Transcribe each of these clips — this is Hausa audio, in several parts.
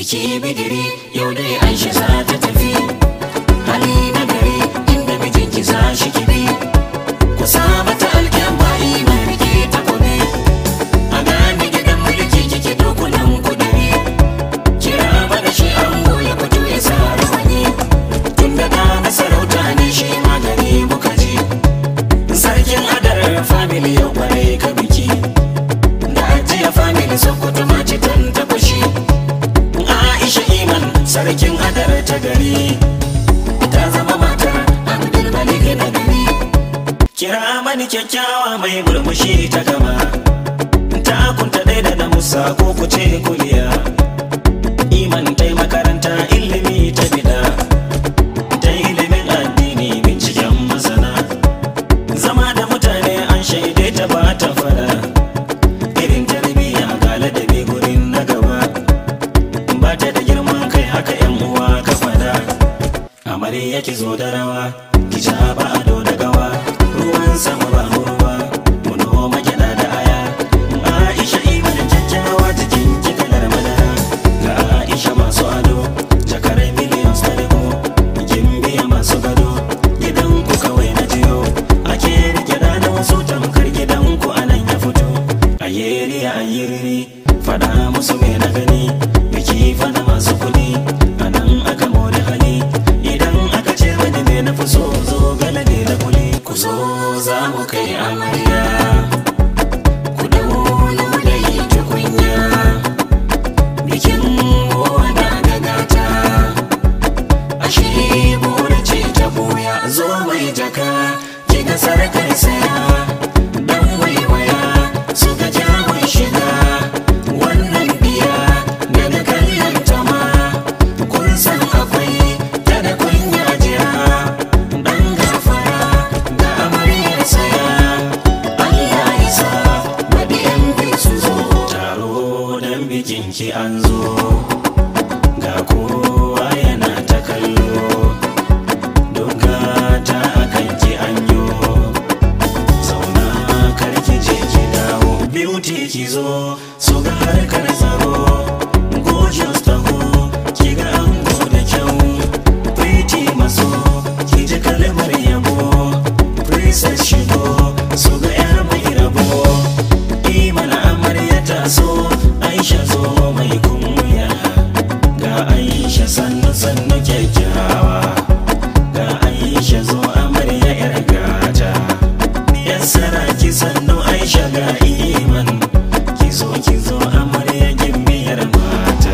biki bidiri yau dai aisha za ta tafi hali na gari inda mijinki za shi kibi ku sa mata alkyamba iman rike ta gobe a gane gidan mulki kike dokunan kudari kira mana shi an ya fito ya sa rawani tun da na masarauta ne shi magani muka ji sarkin adar family yau kwarai ka biki da ajiya family sokoto mace tan ta fushi aisha iman sarkin adar ta gari ta zama matar abdul malik na gari kira mani kyakkyawa mai murmushi ta gaba ta kunta ɗaya da na musa ko kuce kuliya iman tai makaranta ilimi ta bida ta ilimin addini binciken masana zama da mutane an shaide ta ba ta fada irin tarbiyya ga ladabi gurin na gaba ba ta da girman kai haka yan uwa ka fada amare yake zo da rawa ki ja ba ado da gawa ruwan sama ba ruwa mu noma gyada da aya Aisha iman kyakkyawa jikin ki kalar madara ga Aisha masu ado jakar miliyan sarko kin biya masu gado gidan ku kawai na jiyo ake rike da na wasu tamkar gidan ku anan ya fito ayeri ayeri fada musu me na gani biki fada masu kudi anan aka more hali idan aka ce wani me na fi so zo galade da kuli ku zo za mu kai amarya ku dawo ludayi tukunya bikin wanda da gata ashe bore ce ta boya zo mai jaka ki ga sarkar saya dan waiwaya su ga jamun shiga wannan biya daga kallon ta ma kun san akwai ta da kunya jira dan gafara ga amaryar saya Allah ya sa baɗi yan biyu su zo taro dan bikin ki an zo ga kowa yana ta kallo doka ta akan ki anyo zauna karki je ki dawo beauty ki zo so ga harkar tsaro gorgeous taho ki ga ango da kyau pretty maso ki ji kalmar yabo princess shigo so ga yar mai rabo imana amarya ta so aisha zo mai kunya ga aisha sannu sannu kyakkyawa ga aisha zo amarya yar gata yan saraki sannu aisha ga iman ki zo ki zo amarya gimbiyar mata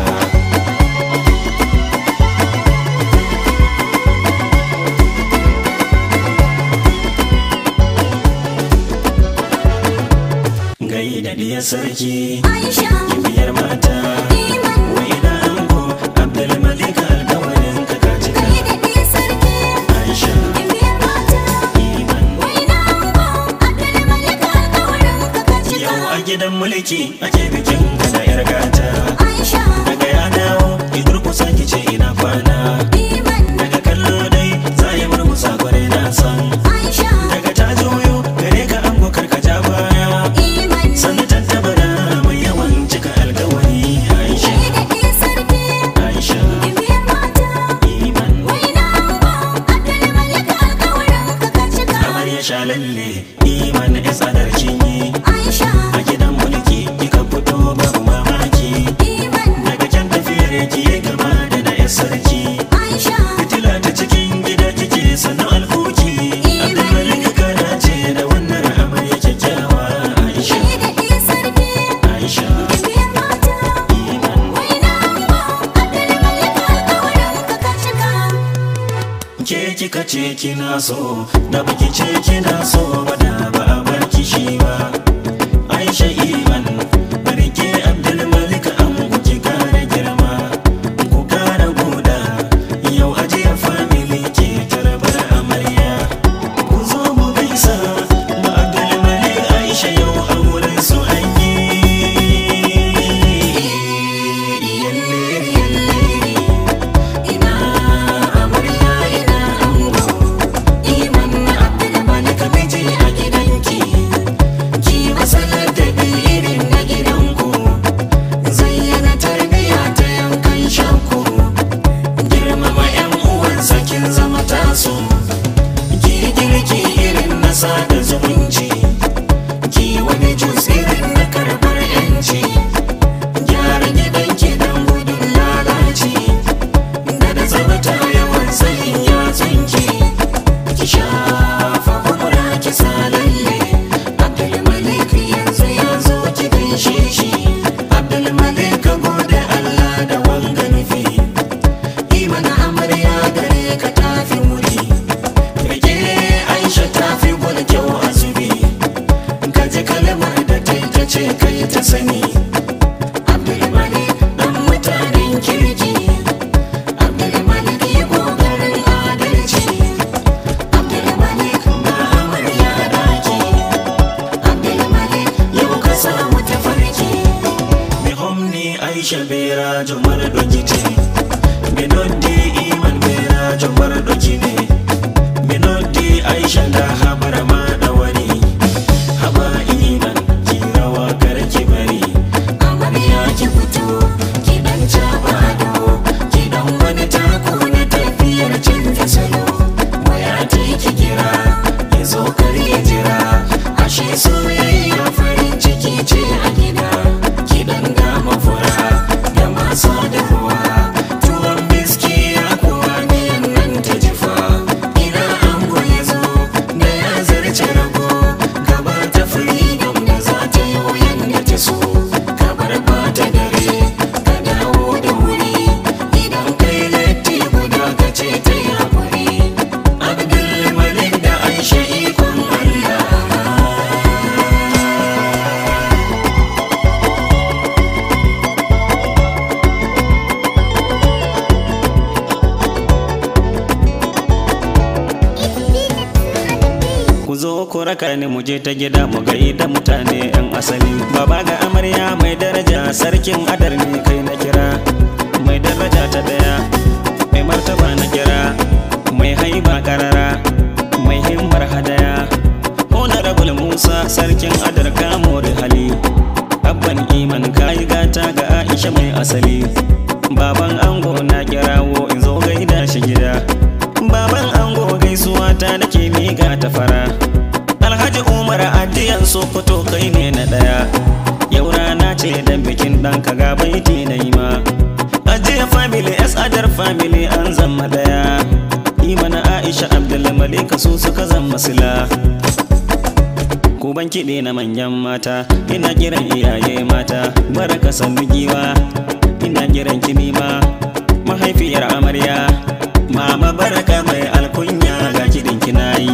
gai da diya sarki Aisha, gimbiyar mata Iman, wai na ango abdulmalik alkawarin ka ka cika kai da ɗaya sarki, aisha biyar mata. iman Wai na ango, Abdulmalik alƙawarin ka ka cika. Yau a gidan mulki ake bikin da yar gata Aisha, Daga ya dawo ki durkusa ki ce ina kwana Iman, Daga kallo dai za ya murmusa kwarai na san Aisha, Daga ta juyo gare ka an gokar ka ja baya Iman, Sannu tattabara mai yawan cika alkawari Aisha kai da ɗaya sarki, Aisha biyar mata. Iman Wai na ango, Abdulmalik alƙawarin ka ka cika. Kamar ya sha lalle Iman ya tsadar kinyi Aisha, A gidan mulki kika fito babu mamaki Iman, Daga can tafiyar ki ya kama da na 'yar sarki Aisha, Fitila ta cikin gida kike sannu alkoki Abdulmalik kana ce da wannan amarya kyakkyawa Aisha kai da ɗaya sarki, Aisha biyar mata. Iman Wai na ango, Abdulmalik alƙawarin ka ka cika. ke kika ce kina so da baki ce kina so ba da ba a bar kishi ba Aisha Iman barke Abdulmalik an kuki kare girma ku kara goda yau ajiya family ke tarbar amarya ku zo mu gaisa ba Abdulmalik Aisha yau auren su an yi yalle yalle ina amarya ina ango iman abdulmalik miji a gidanki ki rajo mara doki ce minodi iman mai rajo mara doki ne minodi aisha da habara ma da wani haba iman ki rawa kar ki bari amarya ki fito ki dan caba ado ki dan wani tako na tafiyar canza salo waya ta ki kira ya zo kar ya jira ashe soyayya farin ciki ce a gida ki dan dama fura da masu dahuwa tuwon biski ya kuwa miyan nan ta jifa ina ango ya zo da ya zarce rago gaba ta freedom da za ta yi wuyan da ta so kabar bata dare ka dawo da wuri idan kai latti guda ka ce ta yi haƙuri abdul malik da aisha ikon allah ku zo ku raka ni mu je ta gida mu da mutane yan asali baba ga amarya mai daraja sarkin adar ne kai na kira mai daraja ta daya mai martaba na kira mai haiba karara mai himmar hadaya honorable musa sarkin adar kamori hali abban iman kayi gata ga aisha mai asali baban ango na kirawo in zo gaida shi gida baban ango gaisuwa ta nake miƙa ta fara alhaji umar addiyan sokoto kai ne na ɗaya yau rana ce dan bikin ɗanka ga baiti na yi ma ajiya family s adar family an zama ɗaya imana aisha abdulmalika su suka zama sila Kuban kiɗe na manyan mata ina kiran iyaye mata baraka sannu giwa ina kiran kinima mahaifiyar amarya mama baraka mai alkunya ga kiɗin kinayi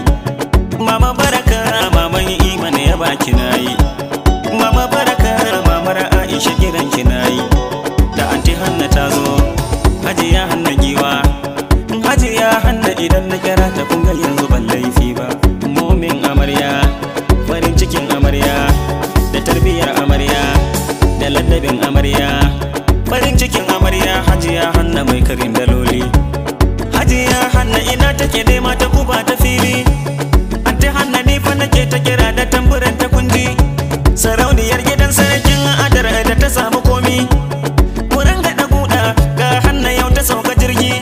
mama baraka maman iman ya ba kinayi mama baraka mamar aisha kiran kinayi da anti hanna ta zo hajiya hanna giwa hajiya hanna idan na kira ta kun ga yanzu ban laifi ba momin amarya farin cikin amarya da tarbiyyar amarya da ladabin amarya farin cikin amarya hajiya hanna mai karin daloli hajiya hanna ina take dai mata kuba ta fili anti hanna ni fa nake ta kira da tamburan ta kundi sarauniyar gidan sarkin adar da ta samu komi wurin gaɗa guda ga hanna yau ta sauka jirgi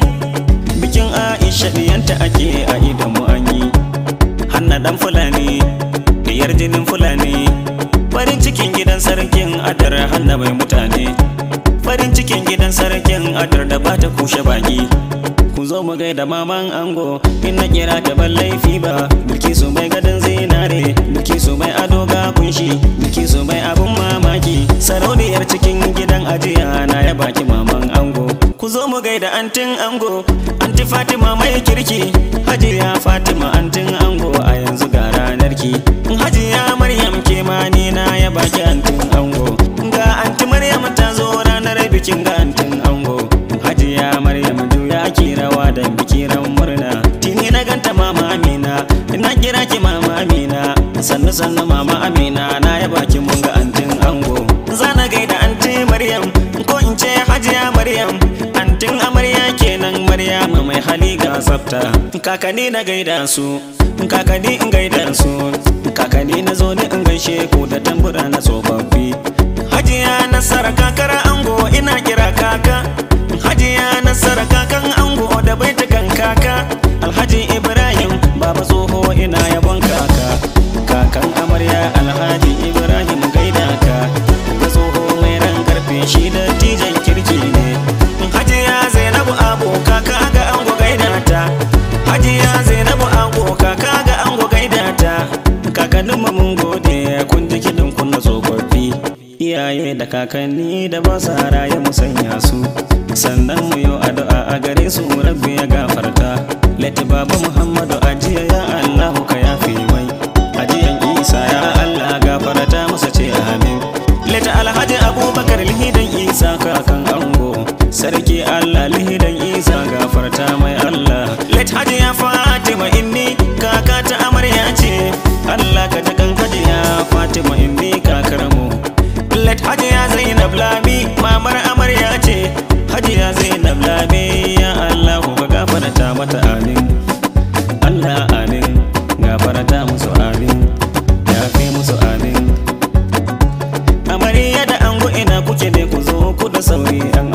bikin aisha diyanta ake a idan mu an yi hanna dan fulani diyar jinin fulani farin cikin gidan sarkin adar hanna mai mutane farin cikin gidan sarkin adar da ba ta kushe baki ku zo mu gaida maman ango in na kira ta ban laifi ba biki su mai gadon zinare biki su mai ado ga kunshi biki su mai abun mamaki sarauniyar cikin gidan ajiya na ya baki maman ango ku zo mu gaida antin ango anti fatima mai kirki hajiya fatima antin ango a yanzu ga ranar ki hajiya maryam ke ma ni na ya baki antin ango ga anti maryam ta zo ranar bikin ga antin ango hajiya maryam juya ki rawa da bikiran murna tini na ganta mama amina ina kira ki mama amina sannu sannu mama amina na ya baki mun ga antin ango zana gaida anti maryam ko in ce hajiya maryam antin amarya kenan maryam mai hali ga tsafta kakanni na gaida su kakanni in gaida su kakanni na zo ne in gaishe ku da tambura na tsofaffi hajiya nasara kakara ango ina kira kaka hajiya nasara kakan ango da baitukan kaka alhaji ibrahim baba tsoho ina yabon kaka kakan amarya alhaji ibrahim gaida ka da tsoho mai ran karfe shi da tijan kirki ne hajiya zainabu abu kaka ga ango gaida ta hajiya zainabu abu kaka ga ango gaida ta kakannin mu mun gode kun ji kiɗin kun na tsofaffi iyaye da kakanni da ba sa raye mu sanya su sannan mu yi addu'a a gare su rabbi ya gafarta lati baba muhammadu ajiya ya allahu ka yafe mai ajiyan isa ya allah gafarta masa ce amin lati alhaji abubakar lihidan isa kakan ango sarki allah lihidan isa gafarta mai allah lati hajiya fatima inni kaka ta amarya ce allah ka ta kan hajiya fatima inni kakar mu Let Hajiya Zainab Lami mamar amarya ce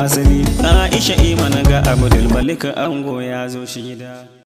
asali Aisha imana ga Abdul Malik ango ya zo shi gida